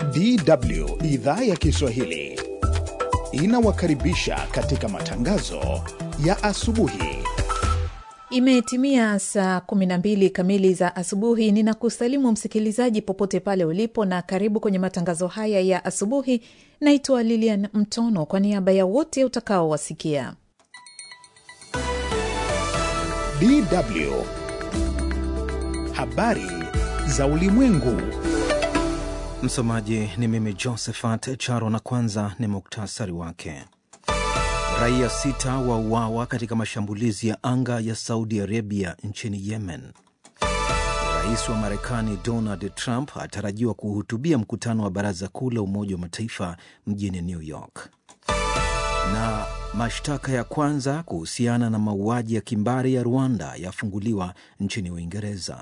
DW idhaa ya Kiswahili inawakaribisha katika matangazo ya asubuhi. Imetimia saa 12 kamili za asubuhi. Ninakusalimu msikilizaji popote pale ulipo, na karibu kwenye matangazo haya ya asubuhi. Naitwa Lilian Mtono kwa niaba ya wote utakaowasikia. DW habari za ulimwengu. Msomaji ni mimi Josephat Charo, na kwanza ni muktasari wake. Raia sita wauawa katika mashambulizi ya anga ya Saudi Arabia nchini Yemen. Rais wa Marekani Donald Trump atarajiwa kuhutubia mkutano wa Baraza Kuu la Umoja wa Mataifa mjini New York. Na mashtaka ya kwanza kuhusiana na mauaji ya kimbari ya Rwanda yafunguliwa nchini Uingereza.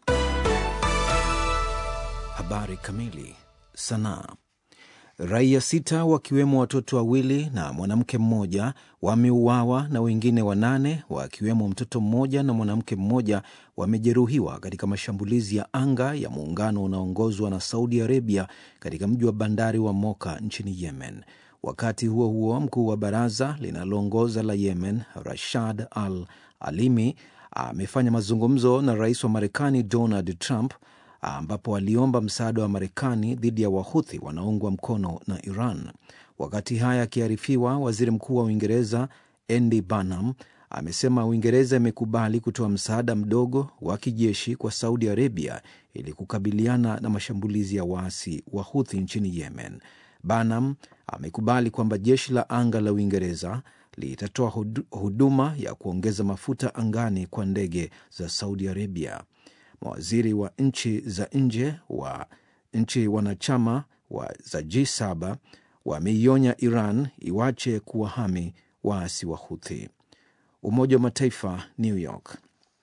Habari kamili. Sanaa. Raia sita wakiwemo watoto wawili na mwanamke mmoja wameuawa na wengine wanane wakiwemo mtoto mmoja na mwanamke mmoja wamejeruhiwa katika mashambulizi ya anga ya muungano unaoongozwa na Saudi Arabia katika mji wa bandari wa Moka nchini Yemen. Wakati huo huo, mkuu wa baraza linaloongoza la Yemen Rashad Al Alimi amefanya mazungumzo na rais wa Marekani Donald Trump ambapo aliomba msaada wa Marekani dhidi ya Wahuthi wanaoungwa mkono na Iran. Wakati haya akiarifiwa, waziri mkuu wa Uingereza Andy Burnham amesema Uingereza imekubali kutoa msaada mdogo wa kijeshi kwa Saudi Arabia ili kukabiliana na mashambulizi ya waasi wa Huthi nchini Yemen. Burnham amekubali kwamba jeshi la anga la Uingereza litatoa huduma ya kuongeza mafuta angani kwa ndege za Saudi Arabia. Mawaziri wa nchi za nje wa nchi wanachama wa za G7 wameionya Iran iwache kuwahami waasi wa Huthi. Umoja wa Mataifa, New York.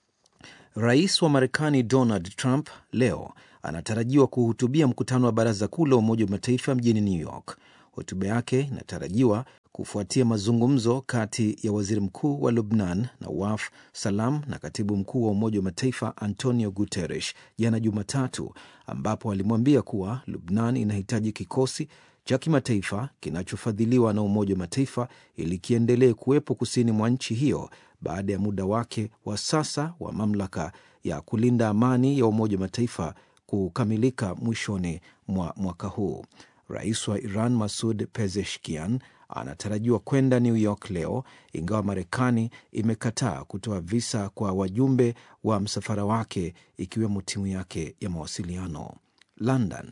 Rais wa Marekani Donald Trump leo anatarajiwa kuhutubia mkutano wa Baraza Kuu la Umoja wa Mataifa mjini New York. Hotuba yake inatarajiwa kufuatia mazungumzo kati ya waziri mkuu wa Lubnan Nawaf Salam na katibu mkuu wa Umoja wa Mataifa Antonio Guterres jana Jumatatu, ambapo alimwambia kuwa Lubnan inahitaji kikosi cha kimataifa kinachofadhiliwa na Umoja wa Mataifa ili kiendelee kuwepo kusini mwa nchi hiyo baada ya muda wake wa sasa wa mamlaka ya kulinda amani ya Umoja wa Mataifa kukamilika mwishoni mwa mwaka huu. Rais wa Iran Masud Pezeshkian anatarajiwa kwenda New York leo, ingawa Marekani imekataa kutoa visa kwa wajumbe wa msafara wake ikiwemo timu yake ya mawasiliano. London.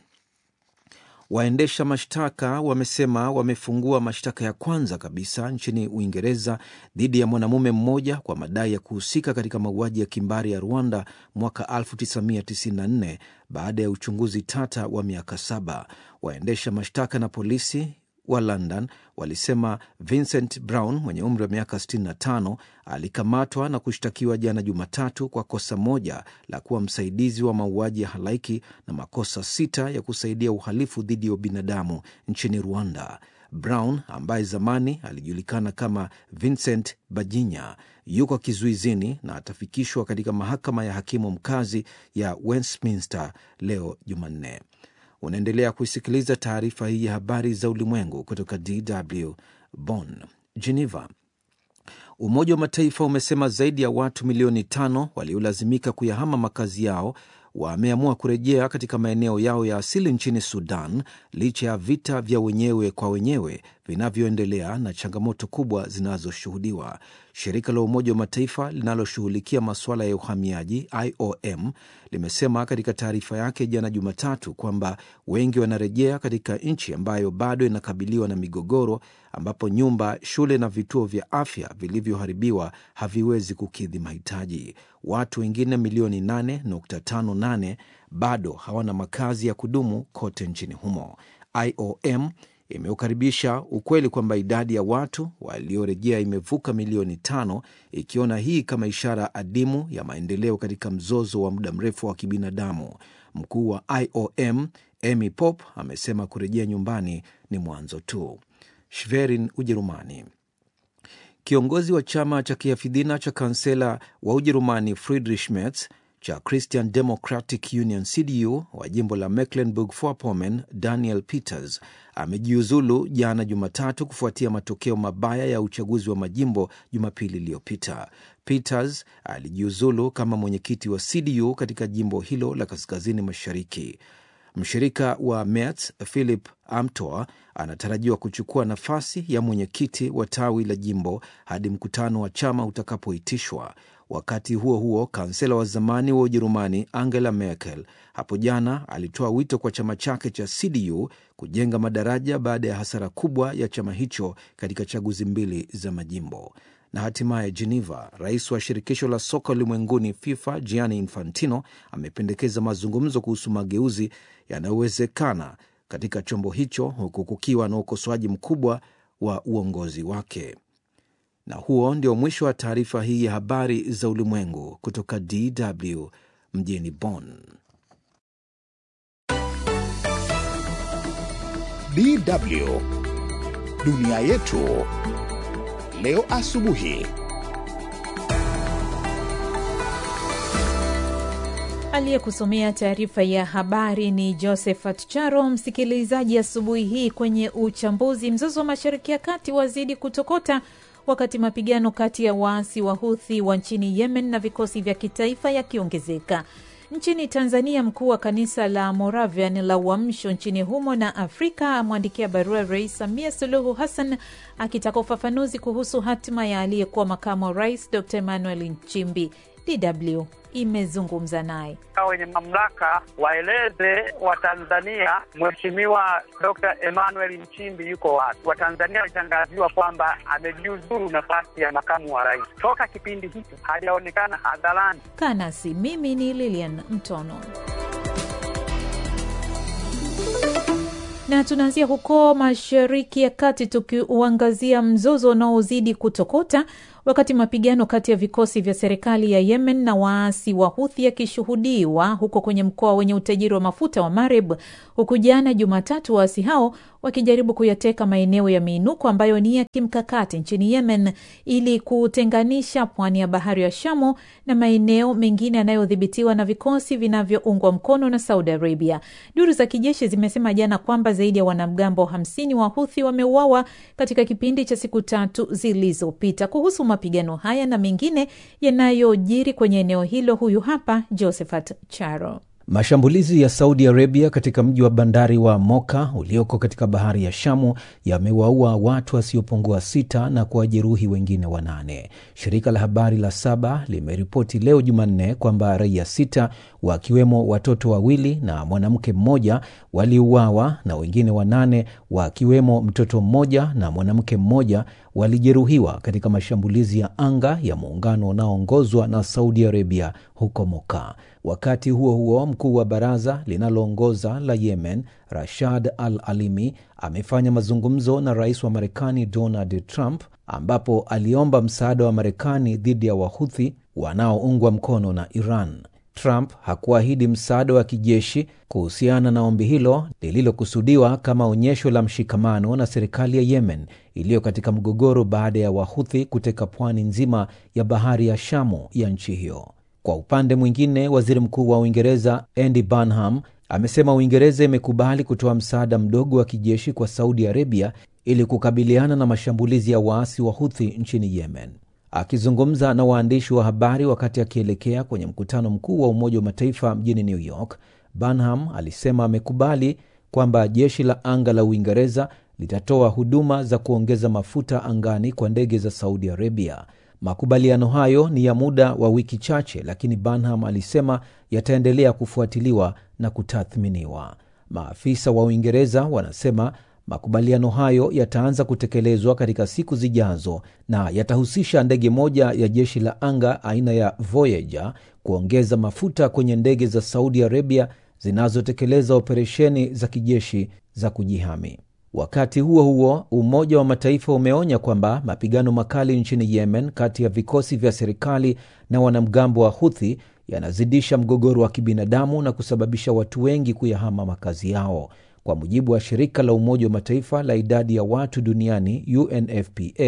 Waendesha mashtaka wamesema wamefungua mashtaka ya kwanza kabisa nchini Uingereza dhidi ya mwanamume mmoja kwa madai ya kuhusika katika mauaji ya kimbari ya Rwanda mwaka 1994 baada ya uchunguzi tata wa miaka saba. Waendesha mashtaka na polisi wa London walisema Vincent Brown mwenye umri wa miaka 65 alikamatwa na kushtakiwa jana Jumatatu kwa kosa moja la kuwa msaidizi wa mauaji ya halaiki na makosa sita ya kusaidia uhalifu dhidi ya ubinadamu nchini Rwanda. Brown ambaye zamani alijulikana kama Vincent Bajinya yuko kizuizini na atafikishwa katika mahakama ya hakimu mkazi ya Westminster leo Jumanne. Unaendelea kuisikiliza taarifa hii ya habari za ulimwengu kutoka DW Bonn. Geneva. Umoja wa Mataifa umesema zaidi ya watu milioni tano waliolazimika kuyahama makazi yao wameamua kurejea katika maeneo yao ya asili nchini Sudan licha ya vita vya wenyewe kwa wenyewe vinavyoendelea na changamoto kubwa zinazoshuhudiwa. Shirika la Umoja wa Mataifa linaloshughulikia masuala ya uhamiaji IOM limesema katika taarifa yake jana Jumatatu kwamba wengi wanarejea katika nchi ambayo bado inakabiliwa na migogoro, ambapo nyumba, shule na vituo vya afya vilivyoharibiwa haviwezi kukidhi mahitaji. Watu wengine milioni 8.58 bado hawana makazi ya kudumu kote nchini humo. IOM imeukaribisha ukweli kwamba idadi ya watu waliorejea imevuka milioni tano, ikiona hii kama ishara adimu ya maendeleo katika mzozo wa muda mrefu wa kibinadamu. Mkuu wa IOM Amy Pope amesema kurejea nyumbani ni mwanzo tu. Schwerin, Ujerumani. Kiongozi wa chama cha kihafidhina cha kansela wa Ujerumani Friedrich Merz cha Christian Democratic Union CDU wa jimbo la Mecklenburg-Vorpommern, Daniel Peters amejiuzulu jana Jumatatu kufuatia matokeo mabaya ya uchaguzi wa majimbo Jumapili iliyopita. Peters alijiuzulu kama mwenyekiti wa CDU katika jimbo hilo la kaskazini mashariki. Mshirika wa Merz Philip Amthor anatarajiwa kuchukua nafasi ya mwenyekiti wa tawi la jimbo hadi mkutano wa chama utakapoitishwa. Wakati huo huo, kansela wa zamani wa Ujerumani Angela Merkel hapo jana alitoa wito kwa chama chake cha CDU kujenga madaraja baada ya hasara kubwa ya chama hicho katika chaguzi mbili za majimbo. Na hatimaye Geneva, rais wa shirikisho la soka ulimwenguni FIFA Gianni Infantino amependekeza mazungumzo kuhusu mageuzi yanayowezekana katika chombo hicho huku kukiwa na ukosoaji mkubwa wa uongozi wake. Na huo ndio mwisho wa taarifa hii ya habari za ulimwengu kutoka DW mjini Bonn. DW dunia yetu leo asubuhi. Aliyekusomea taarifa ya habari ni Josephat Charo. Msikilizaji, asubuhi hii kwenye uchambuzi, mzozo wa Mashariki ya Kati wazidi kutokota wakati mapigano kati ya waasi wa Huthi wa nchini Yemen na vikosi vya kitaifa yakiongezeka. Nchini Tanzania, mkuu wa kanisa la Moravian la Uamsho nchini humo na Afrika amwandikia barua Rais Samia Suluhu Hassan akitaka ufafanuzi kuhusu hatima ya aliyekuwa makamu wa rais Dr Emmanuel Nchimbi. DW imezungumza naye. Wenye mamlaka waeleze Watanzania Mheshimiwa Dr Emmanuel Nchimbi yuko wapi. Watanzania walitangaziwa kwamba amejiuzuru nafasi ya makamu wa rais. Toka kipindi hicho hajaonekana hadharani. Kanasi, mimi ni Lilian Mtono na tunaanzia huko Mashariki ya Kati tukiuangazia mzozo unaozidi kutokota wakati mapigano kati ya vikosi vya serikali ya Yemen na waasi wa Huthi yakishuhudiwa huko kwenye mkoa wenye utajiri wa mafuta wa Marib, huku jana Jumatatu waasi hao wakijaribu kuyateka maeneo ya miinuko ambayo ni ya kimkakati nchini Yemen ili kutenganisha pwani ya bahari ya Shamu na maeneo mengine yanayodhibitiwa na vikosi vinavyoungwa mkono na Saudi Arabia. Duru za kijeshi zimesema jana kwamba zaidi ya wanamgambo hamsini wa Huthi wameuawa katika kipindi cha siku tatu zilizopita. Kuhusu mapigano haya na mengine yanayojiri kwenye eneo hilo, huyu hapa Josephat Charo. Mashambulizi ya Saudi Arabia katika mji wa bandari wa Moka ulioko katika bahari ya Shamu yamewaua watu wasiopungua sita na kuwajeruhi wengine wanane. Shirika la habari la Saba limeripoti leo Jumanne kwamba raia sita wakiwemo watoto wawili na mwanamke mmoja waliuawa na wengine wanane wakiwemo mtoto mmoja na mwanamke mmoja walijeruhiwa katika mashambulizi ya anga ya muungano unaoongozwa na Saudi Arabia huko Moka. Wakati huo huo, mkuu wa baraza linaloongoza la Yemen Rashad Al Alimi amefanya mazungumzo na rais wa Marekani Donald Trump ambapo aliomba msaada wa Marekani dhidi ya Wahuthi wanaoungwa mkono na Iran. Trump hakuahidi msaada wa kijeshi kuhusiana na ombi hilo lililokusudiwa kama onyesho la mshikamano na serikali ya Yemen iliyo katika mgogoro baada ya Wahuthi kuteka pwani nzima ya bahari ya Shamu ya nchi hiyo. Kwa upande mwingine, waziri mkuu wa Uingereza Andy Burnham amesema Uingereza imekubali kutoa msaada mdogo wa kijeshi kwa Saudi Arabia ili kukabiliana na mashambulizi ya waasi wa Huthi nchini Yemen. Akizungumza na waandishi wa habari wakati akielekea kwenye mkutano mkuu wa Umoja wa Mataifa mjini New York, Burnham alisema amekubali kwamba jeshi la anga la Uingereza litatoa huduma za kuongeza mafuta angani kwa ndege za Saudi Arabia. Makubaliano hayo ni ya muda wa wiki chache, lakini Burnham alisema yataendelea kufuatiliwa na kutathminiwa. Maafisa wa Uingereza wanasema makubaliano hayo yataanza kutekelezwa katika siku zijazo na yatahusisha ndege moja ya jeshi la anga aina ya Voyager kuongeza mafuta kwenye ndege za Saudi Arabia zinazotekeleza operesheni za kijeshi za kujihami. Wakati huo huo, Umoja wa Mataifa umeonya kwamba mapigano makali nchini Yemen kati ya vikosi vya serikali na wanamgambo wa Huthi yanazidisha mgogoro wa kibinadamu na kusababisha watu wengi kuyahama makazi yao. Kwa mujibu wa shirika la Umoja wa Mataifa la idadi ya watu duniani UNFPA,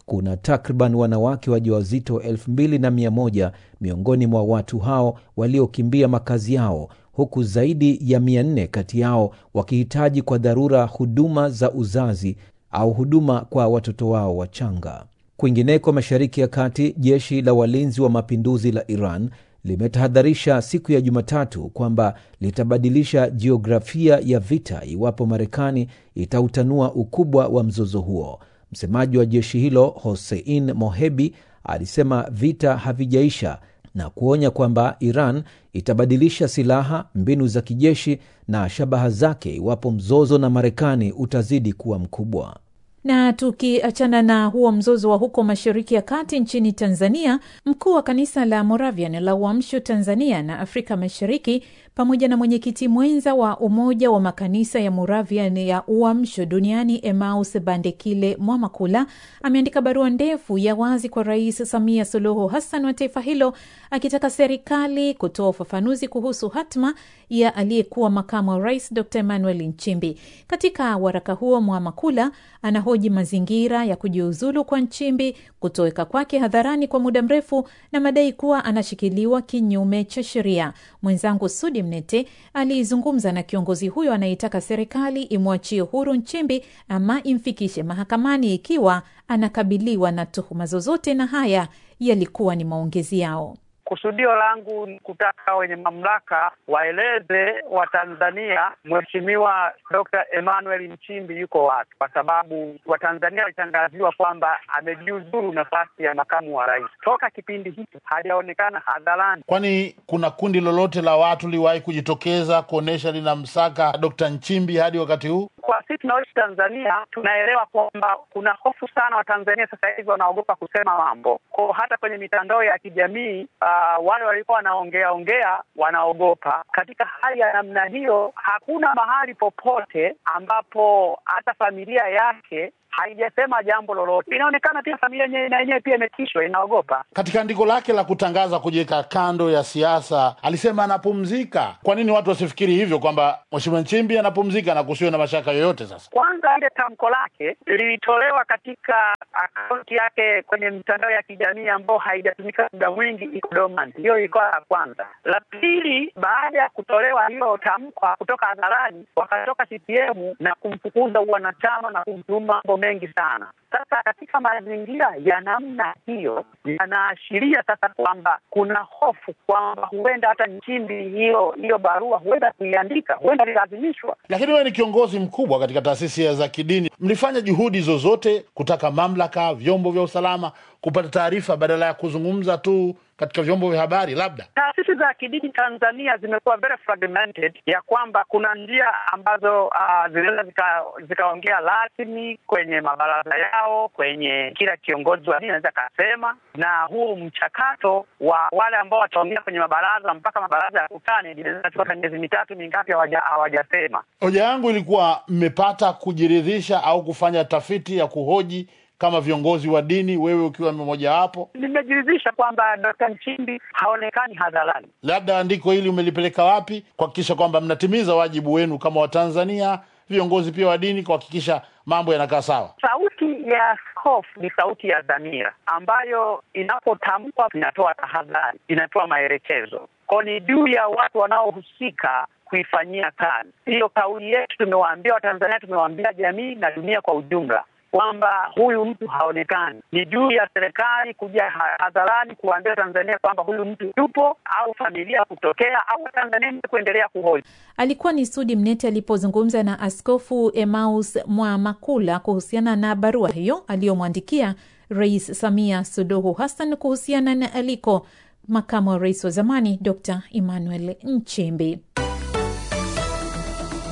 kuna takriban wanawake wajawazito elfu mbili na mia moja miongoni mwa watu hao waliokimbia makazi yao huku zaidi ya mia nne kati yao wakihitaji kwa dharura huduma za uzazi au huduma kwa watoto wao wachanga. Kwingineko Mashariki ya Kati, jeshi la walinzi wa mapinduzi la Iran limetahadharisha siku ya Jumatatu kwamba litabadilisha jiografia ya vita iwapo Marekani itautanua ukubwa wa mzozo huo. Msemaji wa jeshi hilo Hossein Mohebi alisema vita havijaisha na kuonya kwamba Iran itabadilisha silaha, mbinu za kijeshi na shabaha zake iwapo mzozo na Marekani utazidi kuwa mkubwa. Na tukiachana na huo mzozo wa huko Mashariki ya Kati, nchini Tanzania, mkuu wa kanisa la Moravian la Uamsho Tanzania na Afrika Mashariki pamoja na mwenyekiti mwenza wa Umoja wa Makanisa ya Moravian ya Uamsho Duniani Emmaus Bandekile Mwamakula ameandika barua ndefu ya wazi kwa Rais Samia Suluhu Hassan wa taifa hilo akitaka serikali kutoa ufafanuzi kuhusu hatma ya aliyekuwa makamu wa rais Dr Emmanuel Nchimbi. Katika waraka huo, Mwamakula anahoji mazingira ya kujiuzulu kwa Nchimbi, kutoweka kwake hadharani kwa muda mrefu na madai kuwa anashikiliwa kinyume cha sheria. Mwenzangu Sudi Mnete alizungumza na kiongozi huyo anayetaka serikali imwachie huru Nchimbi ama imfikishe mahakamani ikiwa anakabiliwa na tuhuma zozote, na haya yalikuwa ni maongezi yao. Kusudio langu ni kutaka wenye mamlaka waeleze Watanzania Mheshimiwa Dr. Emmanuel Nchimbi yuko wapi, kwa sababu Watanzania walitangaziwa kwamba amejiuzuru nafasi ya makamu wa rais. Toka kipindi hiki hajaonekana hadharani. Kwani kuna kundi lolote la watu liwahi kujitokeza kuonyesha linamsaka Dr. Nchimbi hadi wakati huu? Kwa sisi tunaoishi Tanzania tunaelewa kwamba kuna hofu sana. Watanzania sasa hivi wanaogopa kusema mambo ko, hata kwenye mitandao ya kijamii uh, wale walikuwa wanaongea ongea wanaogopa. Katika hali ya namna hiyo, hakuna mahali popote ambapo hata familia yake haijasema jambo lolote. Inaonekana pia familia na yenyewe pia imetishwa, inaogopa. Katika andiko lake la kutangaza kujiweka kando ya siasa alisema anapumzika. Kwa nini watu wasifikiri hivyo kwamba Mheshimiwa Nchimbi anapumzika na kusiwe na mashaka yoyote? Sasa kwanza, ile tamko lake lilitolewa katika akaunti yake kwenye mitandao ya kijamii ambayo haijatumika muda mwingi, iko dormant. Hiyo ilikuwa la kwanza. La pili, baada ya kutolewa hilo tamko kutoka hadharani, wakatoka CCM na kumfukuza uwanachama na kumtuma mambo mengi sana. Sasa katika mazingira ya namna hiyo, yanaashiria sasa kwamba kuna hofu kwamba huenda hata Nchimbi hiyo hiyo barua huenda kuiandika, huenda lilazimishwa. Lakini wewe ni kiongozi mkubwa katika taasisi za kidini, mlifanya juhudi zozote kutaka mamlaka, vyombo vya usalama kupata taarifa badala ya kuzungumza tu katika vyombo vya habari? Labda taasisi za kidini Tanzania zimekuwa very fragmented, ya kwamba kuna njia ambazo uh, zinaweza zikaongea zika rasmi kwenye mabaraza yao, kwenye kila kiongozi wa dini anaweza akasema, na huu mchakato wa wale ambao wataongea kwenye mabaraza mpaka mabaraza ya kutani inaweza kuchukua miezi mitatu mingapi hawajasema. Hoja yangu ilikuwa mmepata kujiridhisha au kufanya tafiti ya kuhoji kama viongozi wa dini, wewe ukiwa mmoja wapo? Nimejiridhisha kwamba Dkt. Nchimbi haonekani hadharani. Labda andiko hili umelipeleka wapi kuhakikisha kwamba mnatimiza wajibu wenu kama Watanzania, viongozi pia wa dini, kuhakikisha mambo yanakaa sawa? Sauti ya askofu ni sauti ya dhamira ambayo inapotamkwa inatoa tahadhari, inatoa maelekezo kwao, ni juu ya watu wanaohusika kuifanyia kazi hiyo. Kauli yetu tumewaambia Watanzania, tumewaambia jamii na dunia kwa ujumla kwamba huyu mtu haonekani. Ni juu ya serikali kuja hadharani kuwaambia Tanzania kwamba huyu mtu yupo, au familia kutokea, au Tanzania kuendelea kuhoji. Alikuwa ni Sudi Mnete alipozungumza na Askofu Emmaus Mwamakula kuhusiana na barua hiyo aliyomwandikia Rais Samia Suluhu Hassan kuhusiana na aliko makamu wa rais wa zamani Dr Emmanuel Nchimbi.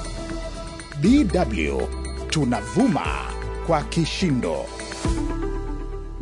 DW tunavuma kwa kishindo.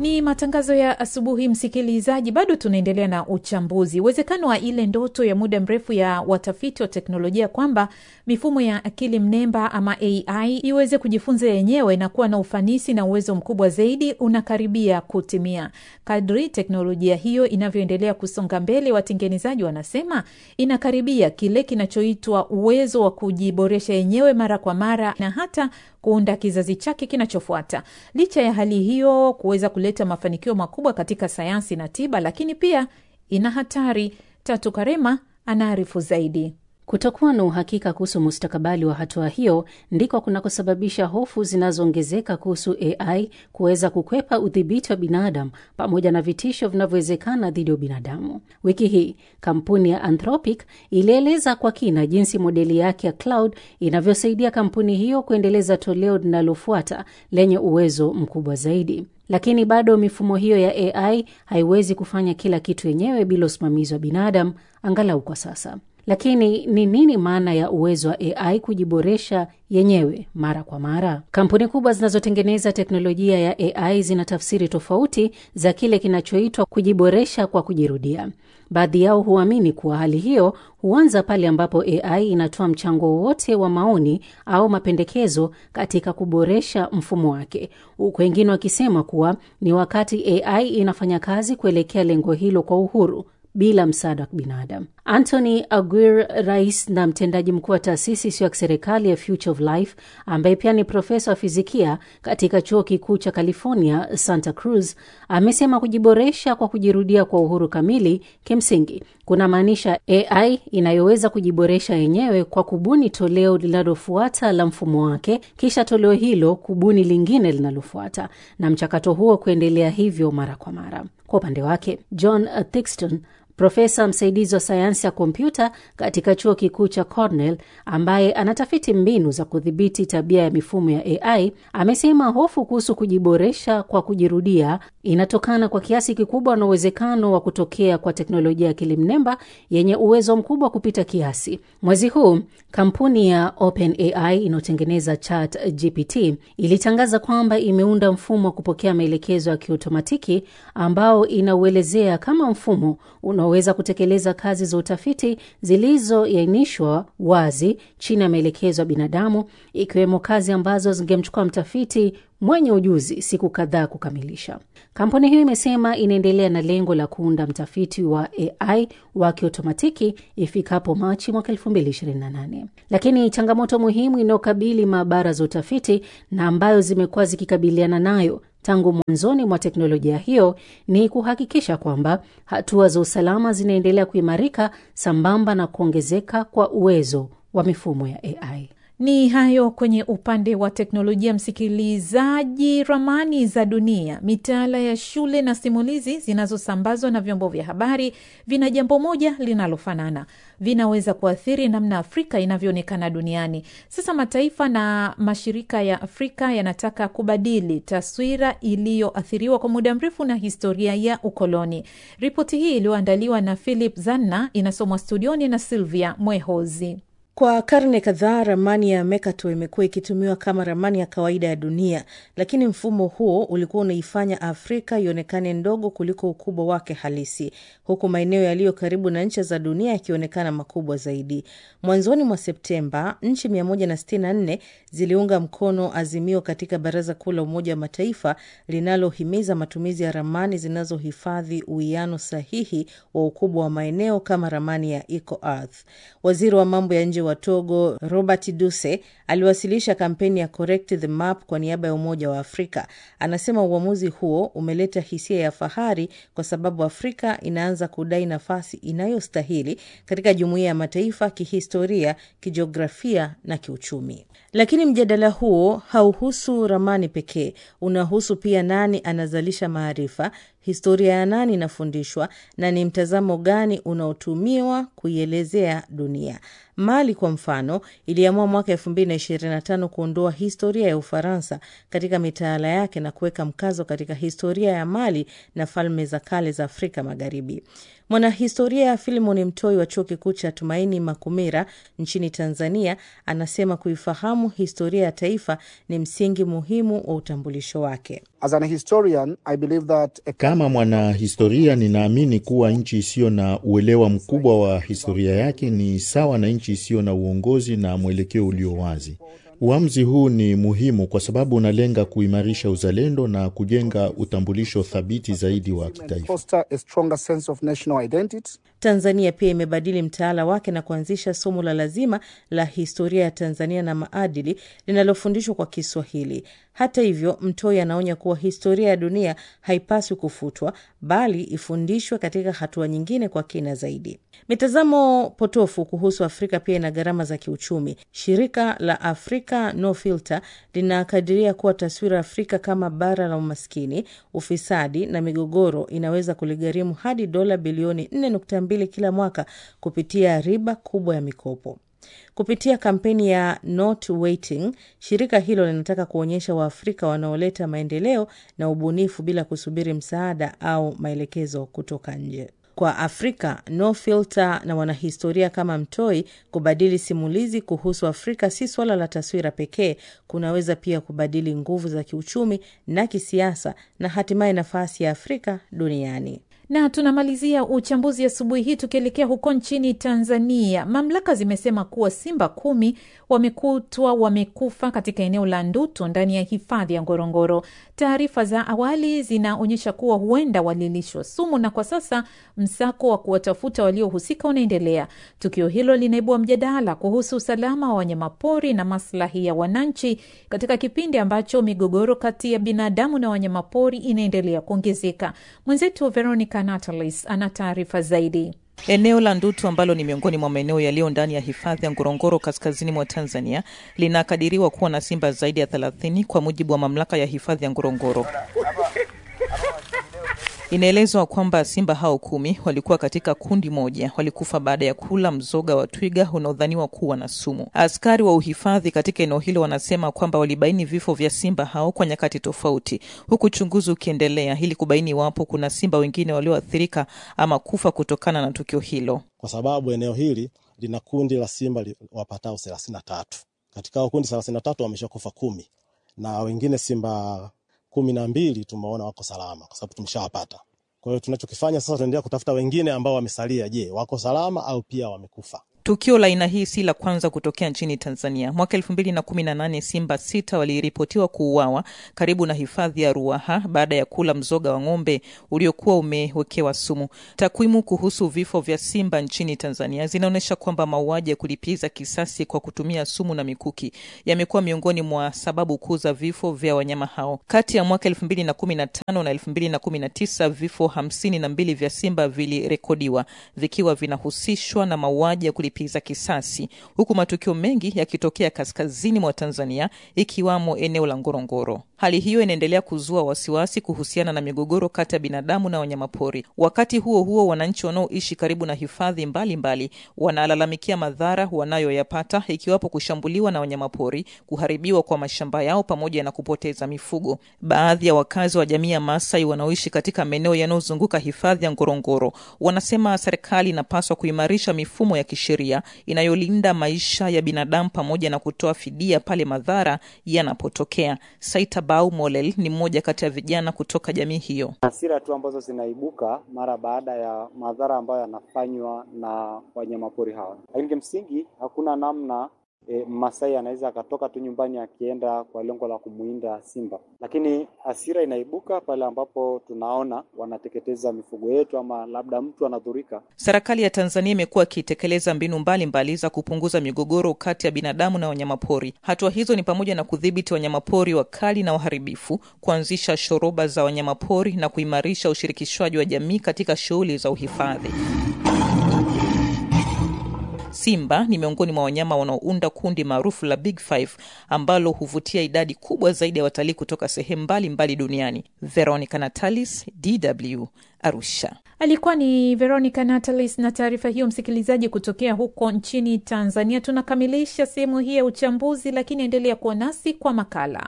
Ni matangazo ya asubuhi, msikilizaji. Bado tunaendelea na uchambuzi uwezekano wa ile ndoto ya muda mrefu ya watafiti wa teknolojia kwamba mifumo ya akili mnemba ama AI iweze kujifunza yenyewe na kuwa na ufanisi na uwezo mkubwa zaidi unakaribia kutimia. Kadri teknolojia hiyo inavyoendelea kusonga mbele, watengenezaji wanasema inakaribia kile kinachoitwa uwezo wa kujiboresha yenyewe mara kwa mara na hata kuunda kizazi chake kinachofuata. Licha ya hali hiyo kuweza kuleta mafanikio makubwa katika sayansi na tiba, lakini pia ina hatari. Tatu Karema anaarifu zaidi. Kutokuwa na uhakika kuhusu mustakabali wa hatua hiyo ndiko kunakosababisha hofu zinazoongezeka kuhusu AI kuweza kukwepa udhibiti wa binadamu pamoja na vitisho vinavyowezekana dhidi ya binadamu. Wiki hii kampuni ya Anthropic ilieleza kwa kina jinsi modeli yake ya cloud inavyosaidia kampuni hiyo kuendeleza toleo linalofuata lenye uwezo mkubwa zaidi. Lakini bado mifumo hiyo ya AI haiwezi kufanya kila kitu yenyewe bila usimamizi wa binadamu, angalau kwa sasa. Lakini ni nini maana ya uwezo wa AI kujiboresha yenyewe mara kwa mara? Kampuni kubwa zinazotengeneza teknolojia ya AI zina tafsiri tofauti za kile kinachoitwa kujiboresha kwa kujirudia. Baadhi yao huamini kuwa hali hiyo huanza pale ambapo AI inatoa mchango wowote wa maoni au mapendekezo katika kuboresha mfumo wake, huku wengine wakisema kuwa ni wakati AI inafanya kazi kuelekea lengo hilo kwa uhuru bila msaada wa binadamu. Anthony Aguirre, rais na mtendaji mkuu wa taasisi isiyo ya kiserikali ya Future of Life, ambaye pia ni profesa wa fizikia katika chuo kikuu cha California Santa Cruz, amesema kujiboresha kwa kujirudia kwa uhuru kamili kimsingi kunamaanisha AI inayoweza kujiboresha yenyewe kwa kubuni toleo linalofuata la mfumo wake, kisha toleo hilo kubuni lingine linalofuata, na mchakato huo kuendelea hivyo mara kwa mara. Kwa upande wake John Thixton profesa msaidizi wa sayansi ya kompyuta katika chuo kikuu cha Cornell ambaye anatafiti mbinu za kudhibiti tabia ya mifumo ya AI amesema hofu kuhusu kujiboresha kwa kujirudia inatokana kwa kiasi kikubwa na uwezekano wa kutokea kwa teknolojia ya akili mnemba yenye uwezo mkubwa kupita kiasi. Mwezi huu kampuni ya OpenAI inayotengeneza ChatGPT ilitangaza kwamba imeunda mfumo wa kupokea maelekezo ya kiotomatiki ambao inauelezea kama mfumo unaweza kutekeleza kazi za utafiti zilizoainishwa wazi chini ya maelekezo ya binadamu, ikiwemo kazi ambazo zingemchukua mtafiti mwenye ujuzi siku kadhaa kukamilisha. Kampuni hiyo imesema inaendelea na lengo la kuunda mtafiti wa AI wa kiotomatiki ifikapo Machi mwaka 2028. Lakini changamoto muhimu inayokabili maabara za utafiti na ambayo zimekuwa zikikabiliana nayo tangu mwanzoni mwa teknolojia hiyo ni kuhakikisha kwamba hatua za usalama zinaendelea kuimarika sambamba na kuongezeka kwa uwezo wa mifumo ya AI. Ni hayo kwenye upande wa teknolojia. Msikilizaji, ramani za dunia, mitaala ya shule na simulizi zinazosambazwa na vyombo vya habari vina jambo moja linalofanana: vinaweza kuathiri namna Afrika inavyoonekana duniani. Sasa mataifa na mashirika ya Afrika yanataka kubadili taswira iliyoathiriwa kwa muda mrefu na historia ya ukoloni. Ripoti hii iliyoandaliwa na Philip Zanna inasomwa studioni na Silvia Mwehozi. Kwa karne kadhaa ramani ya Mercator imekuwa ikitumiwa kama ramani ya kawaida ya dunia, lakini mfumo huo ulikuwa unaifanya Afrika ionekane ndogo kuliko ukubwa wake halisi, huku maeneo yaliyo karibu na ncha za dunia yakionekana makubwa zaidi. Mwanzoni mwa Septemba, nchi 164 ziliunga mkono azimio katika Baraza Kuu la Umoja wa Mataifa linalohimiza matumizi ya ramani zinazohifadhi uwiano sahihi wa ukubwa wa maeneo kama ramani ya EcoEarth. Waziri wa mambo ya nje wa Togo Robert Duse aliwasilisha kampeni ya Correct the Map kwa niaba ya Umoja wa Afrika. Anasema uamuzi huo umeleta hisia ya fahari kwa sababu Afrika inaanza kudai nafasi inayostahili katika jumuiya ya mataifa kihistoria, kijiografia na kiuchumi. Lakini mjadala huo hauhusu ramani pekee, unahusu pia nani anazalisha maarifa, historia ya nani inafundishwa na ni mtazamo gani unaotumiwa kuielezea dunia. Mali kwa mfano iliamua mwaka elfu mbili na ishirini na tano kuondoa historia ya Ufaransa katika mitaala yake na kuweka mkazo katika historia ya Mali na falme za kale za Afrika Magharibi. Mwanahistoria Filimon Mtoi wa chuo kikuu cha Tumaini Makumira nchini Tanzania anasema kuifahamu historia ya taifa ni msingi muhimu wa utambulisho wake. As an historian, I believe that a... Kama mwanahistoria ninaamini kuwa nchi isiyo na uelewa mkubwa wa historia yake ni sawa na nchi isiyo na uongozi na mwelekeo ulio wazi. Uamuzi huu ni muhimu kwa sababu unalenga kuimarisha uzalendo na kujenga utambulisho thabiti zaidi wa kitaifa. foster a stronger sense of national identity. Tanzania pia imebadili mtaala wake na kuanzisha somo la lazima la historia ya Tanzania na maadili linalofundishwa kwa Kiswahili. Hata hivyo, Mtoi anaonya kuwa historia ya dunia haipaswi kufutwa, bali ifundishwe katika hatua nyingine kwa kina zaidi. Mitazamo potofu kuhusu Afrika pia ina gharama za kiuchumi. Shirika la Africa No Filter linakadiria kuwa taswira Afrika kama bara la umaskini, ufisadi na migogoro inaweza kuligharimu hadi dola bilioni 4.2 kila mwaka kupitia riba kubwa ya mikopo. Kupitia kampeni ya Not Waiting, shirika hilo linataka kuonyesha Waafrika wanaoleta maendeleo na ubunifu bila kusubiri msaada au maelekezo kutoka nje. Kwa Afrika No Filter na wanahistoria kama Mtoi, kubadili simulizi kuhusu Afrika si swala la taswira pekee, kunaweza pia kubadili nguvu za kiuchumi na kisiasa na hatimaye nafasi ya Afrika duniani. na tunamalizia uchambuzi asubuhi hii tukielekea huko nchini Tanzania. Mamlaka zimesema kuwa simba kumi wamekutwa wamekufa katika eneo la Ndutu ndani ya hifadhi ya Ngorongoro. Taarifa za awali zinaonyesha kuwa huenda walilishwa sumu, na kwa sasa msako wa kuwatafuta waliohusika unaendelea. Tukio hilo linaibua mjadala kuhusu usalama wa wanyamapori na maslahi ya wananchi katika kipindi ambacho migogoro kati ya binadamu na wanyamapori inaendelea kuongezeka. Mwenzetu Veronica Natalis ana taarifa zaidi. Eneo la Ndutu ambalo ni miongoni mwa maeneo yaliyo ndani ya hifadhi ya Ngorongoro kaskazini mwa Tanzania linakadiriwa kuwa na simba zaidi ya thelathini kwa mujibu wa mamlaka ya hifadhi ya Ngorongoro. Inaelezwa kwamba simba hao kumi walikuwa katika kundi moja, walikufa baada ya kula mzoga wa twiga unaodhaniwa kuwa na sumu. Askari wa uhifadhi katika eneo hilo wanasema kwamba walibaini vifo vya simba hao kwa nyakati tofauti, huku uchunguzi ukiendelea ili kubaini iwapo kuna simba wengine walioathirika ama kufa kutokana na tukio hilo. kwa sababu eneo hili lina kundi la simba li- wapatao thelathini na tatu. Katika hao kundi thelathini na tatu wameshakufa kumi na wengine simba kumi na mbili tumeona wako salama kwa sababu tumeshawapata. Kwa hiyo tunachokifanya sasa, tunaendelea kutafuta wengine ambao wamesalia. Je, wako salama au pia wamekufa? Tukio la aina hii si la kwanza kutokea nchini Tanzania. Mwaka elfu mbili na kumi na nane simba sita waliripotiwa kuuawa karibu na hifadhi ya Ruaha baada ya kula mzoga wa ng'ombe uliokuwa umewekewa sumu. Takwimu kuhusu vifo vya simba nchini Tanzania zinaonyesha kwamba mauaji ya kulipiza kisasi kwa kutumia sumu na mikuki yamekuwa miongoni mwa sababu kuu za vifo vya wanyama hao. Kati ya mwaka elfu mbili na kumi na tano na elfu mbili na kumi na tisa vifo hamsini na mbili vya simba vilirekodiwa vikiwa vinahusishwa na mauaji ya kulipiza kisasi, huku matukio mengi yakitokea kaskazini mwa Tanzania ikiwamo eneo la Ngorongoro. Hali hiyo inaendelea kuzua wasiwasi kuhusiana na migogoro kati ya binadamu na wanyamapori. Wakati huo huo, wananchi wanaoishi karibu na hifadhi mbalimbali wanalalamikia madhara wanayoyapata ikiwapo kushambuliwa na wanyamapori, kuharibiwa kwa mashamba yao pamoja na kupoteza mifugo. Baadhi ya wakazi wa jamii ya Maasai wanaoishi katika maeneo yanayozunguka hifadhi ya Ngorongoro wanasema serikali inapaswa kuimarisha mifumo ya kisheria inayolinda maisha ya binadamu pamoja na kutoa fidia pale madhara yanapotokea. Saita Bau Molel ni mmoja kati ya vijana kutoka jamii hiyo. hasira tu ambazo zinaibuka mara baada ya madhara ambayo yanafanywa na wanyamapori hawa, lakini kimsingi hakuna namna e, Masai anaweza akatoka tu nyumbani akienda kwa lengo la kumuinda simba, lakini hasira inaibuka pale ambapo tunaona wanateketeza mifugo yetu ama labda mtu anadhurika. Serikali ya Tanzania imekuwa ikitekeleza mbinu mbalimbali mbali za kupunguza migogoro kati ya binadamu na wanyamapori. Hatua hizo ni pamoja na kudhibiti wanyamapori wakali na waharibifu, kuanzisha shoroba za wanyamapori na kuimarisha ushirikishwaji wa jamii katika shughuli za uhifadhi. Simba ni miongoni mwa wanyama wanaounda kundi maarufu la Big Five ambalo huvutia idadi kubwa zaidi ya watalii kutoka sehemu mbalimbali duniani. Veronica Natalis, DW, Arusha. Alikuwa ni Veronica Natalis na taarifa hiyo, msikilizaji, kutokea huko nchini Tanzania. Tunakamilisha sehemu hii ya uchambuzi, lakini endelea kuwa nasi kwa makala.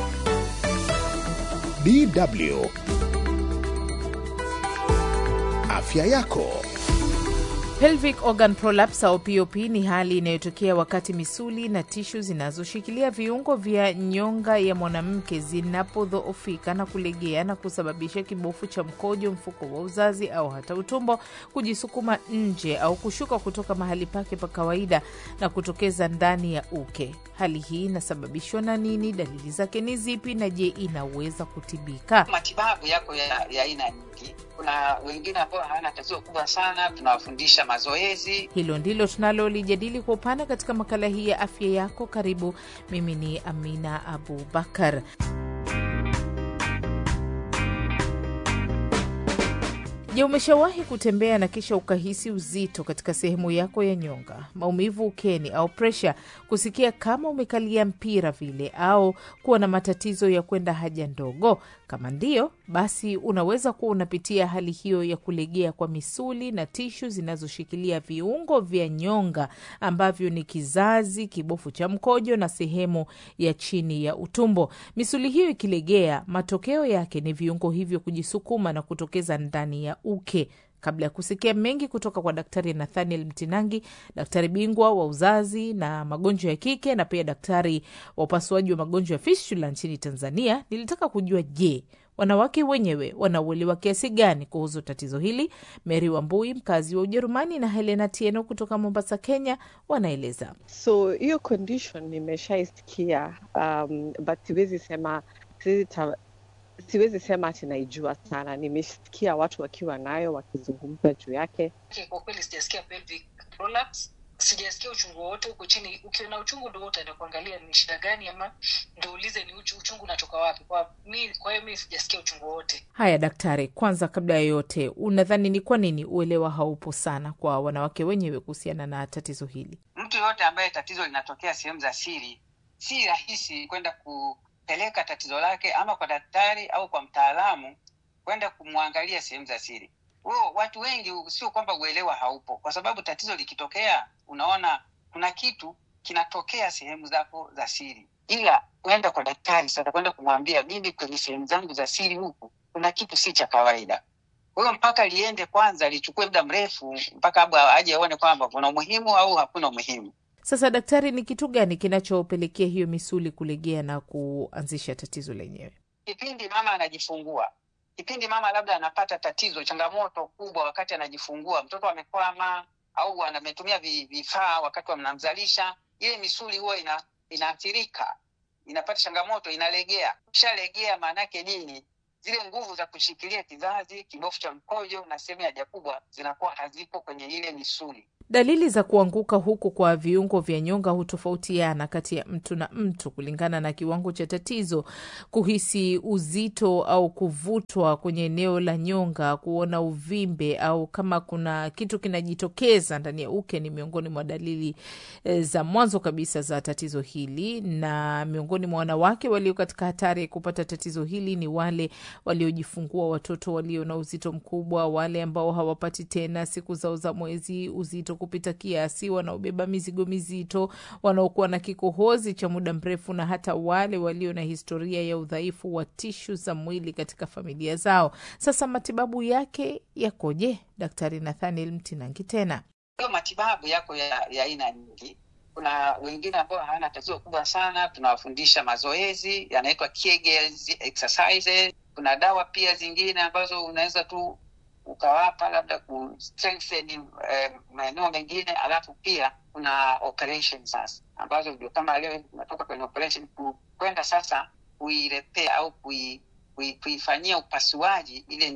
DW afya yako. Pelvic organ prolapse au POP ni hali inayotokea wakati misuli na tishu zinazoshikilia viungo vya nyonga ya mwanamke zinapodhoofika na kulegea na kusababisha kibofu cha mkojo, mfuko wa uzazi au hata utumbo kujisukuma nje au kushuka kutoka mahali pake pa kawaida na kutokeza ndani ya uke. Hali hii inasababishwa na nini? Dalili zake ni zipi? Na je, inaweza kutibika? Matibabu yako ya aina nyingi. Kuna wengine ambao hawana tatizo kubwa sana, tunawafundisha mazoezi. Hilo ndilo tunalolijadili kwa upana katika makala hii ya afya yako. Karibu, mimi ni Amina Abubakar. Je, umeshawahi kutembea na kisha ukahisi uzito katika sehemu yako ya nyonga, maumivu ukeni au presha, kusikia kama umekalia mpira vile, au kuwa na matatizo ya kwenda haja ndogo? Kama ndiyo, basi unaweza kuwa unapitia hali hiyo ya kulegea kwa misuli na tishu zinazoshikilia viungo vya nyonga ambavyo ni kizazi, kibofu cha mkojo na sehemu ya chini ya utumbo. Misuli hiyo ikilegea, matokeo yake ni viungo hivyo kujisukuma na kutokeza ndani ya uke. Kabla ya kusikia mengi kutoka kwa Daktari Nathaniel Mtinangi, daktari bingwa wa uzazi na magonjwa ya kike na pia daktari wa upasuaji wa magonjwa ya fistula nchini Tanzania, nilitaka kujua, je, wanawake wenyewe wanauelewa kiasi gani kuhusu tatizo hili? Mary Wambui, mkazi wa Ujerumani, na Helena Tieno kutoka Mombasa, Kenya, wanaeleza. So hiyo condition nimeshaisikia, um, but siwezi sema siwezi sema ati naijua sana. Nimesikia watu wakiwa nayo wakizungumza juu yake. Kwa kweli sijasikia pelvic prolapse, sijasikia uchungu wowote huko chini. Ukiona uchungu ndo utaenda kuangalia ni shida gani, ama ndo ulize ni uchu, uchungu unatoka wapi. Kwa mi, kwa hiyo mi sijasikia uchungu wowote. Haya daktari, kwanza kabla ya yote, unadhani ni kwa nini uelewa haupo sana kwa wanawake wenyewe kuhusiana na tatizo hili? Mtu yoyote ambaye tatizo linatokea sehemu za siri, si rahisi kwenda ku peleka tatizo lake ama kwa daktari au kwa mtaalamu kwenda kumwangalia sehemu za siri. Huo watu wengi sio kwamba uelewa haupo, kwa sababu tatizo likitokea, unaona kuna kitu kinatokea sehemu zako za siri, ila kwenda kwa daktari sasa, kwenda kumwambia mimi kwenye sehemu zangu za siri huku kuna kitu si cha kawaida. Kwa hiyo mpaka liende kwanza, lichukue muda mrefu mpaka abu aje aone kwamba kuna umuhimu au hakuna umuhimu. Sasa daktari, ni kitu gani kinachopelekea hiyo misuli kulegea na kuanzisha tatizo lenyewe? Kipindi mama anajifungua, kipindi mama labda anapata tatizo, changamoto kubwa wakati anajifungua, mtoto amekwama au ametumia vifaa wakati wanamzalisha, ile misuli huwa ina, inaathirika, inapata changamoto, inalegea. Kishalegea maana yake nini? Zile nguvu za kushikilia kizazi, kibofu cha mkojo na sehemu ya haja kubwa zinakuwa hazipo kwenye ile misuli. Dalili za kuanguka huku kwa viungo vya nyonga hutofautiana kati ya mtu na mtu kulingana na kiwango cha tatizo. Kuhisi uzito au kuvutwa kwenye eneo la nyonga, kuona uvimbe au kama kuna kitu kinajitokeza ndani ya uke ni miongoni mwa dalili e, za mwanzo kabisa za tatizo hili. Na miongoni mwa wanawake walio katika hatari ya kupata tatizo hili ni wale waliojifungua watoto walio na uzito mkubwa, wale ambao hawapati tena siku zao za mwezi, uzito kupita kiasi, wanaobeba mizigo mizito, wanaokuwa na kikohozi cha muda mrefu, na hata wale walio na historia ya udhaifu wa tishu za mwili katika familia zao. Sasa matibabu yake yakoje? Daktari Nathaniel Mtinangi tena. Hiyo matibabu yako ya aina nyingi. Kuna wengine ambao hawana tatizo kubwa sana, tunawafundisha mazoezi yanaitwa Kegels exercises. Kuna dawa pia zingine ambazo unaweza tu ukawapa labda ku strengthen eh, maeneo mengine, alafu pia kuna operation sasa, ambazo ndio kama leo tunatoka kwenye operation kwenda sasa kuirepea au kui, kui, kuifanyia upasuaji ile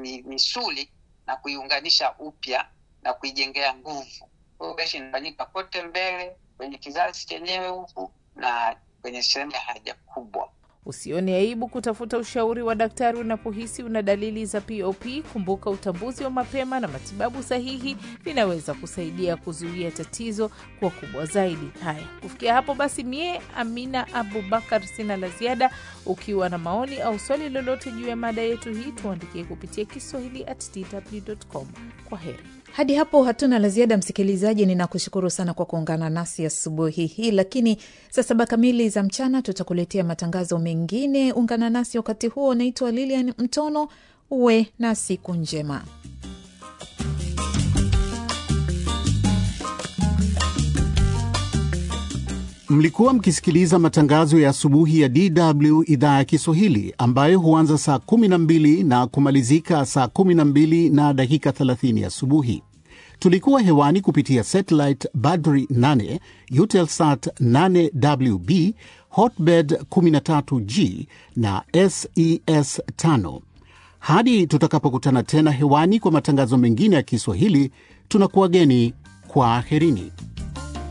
misuli na kuiunganisha upya na kuijengea nguvu. Operation inafanyika kote mbele kwenye kizazi chenyewe huku na kwenye sehemu ya haja kubwa. Usione aibu kutafuta ushauri wa daktari unapohisi una dalili za POP. Kumbuka, utambuzi wa mapema na matibabu sahihi vinaweza kusaidia kuzuia tatizo kuwa kubwa zaidi. Haya, kufikia hapo basi, mie Amina Abubakar sina la ziada. Ukiwa na maoni au swali lolote juu ya mada yetu hii, tuandikie kupitia Kiswahili at dw.com. Kwa heri. Hadi hapo hatuna la ziada, msikilizaji. Ninakushukuru sana kwa kuungana nasi asubuhi hii, lakini saa saba kamili za mchana tutakuletea matangazo mengine. Ungana nasi wakati huo. Naitwa Lilian Mtono, uwe na siku njema. Mlikuwa mkisikiliza matangazo ya asubuhi ya DW idhaa ya Kiswahili ambayo huanza saa 12 na kumalizika saa 12 na dakika 30 asubuhi. Tulikuwa hewani kupitia satellite Badri 8, Eutelsat 8WB, Hotbird 13G na SES 5. Hadi tutakapokutana tena hewani kwa matangazo mengine ya Kiswahili, tunakuwageni kwa aherini.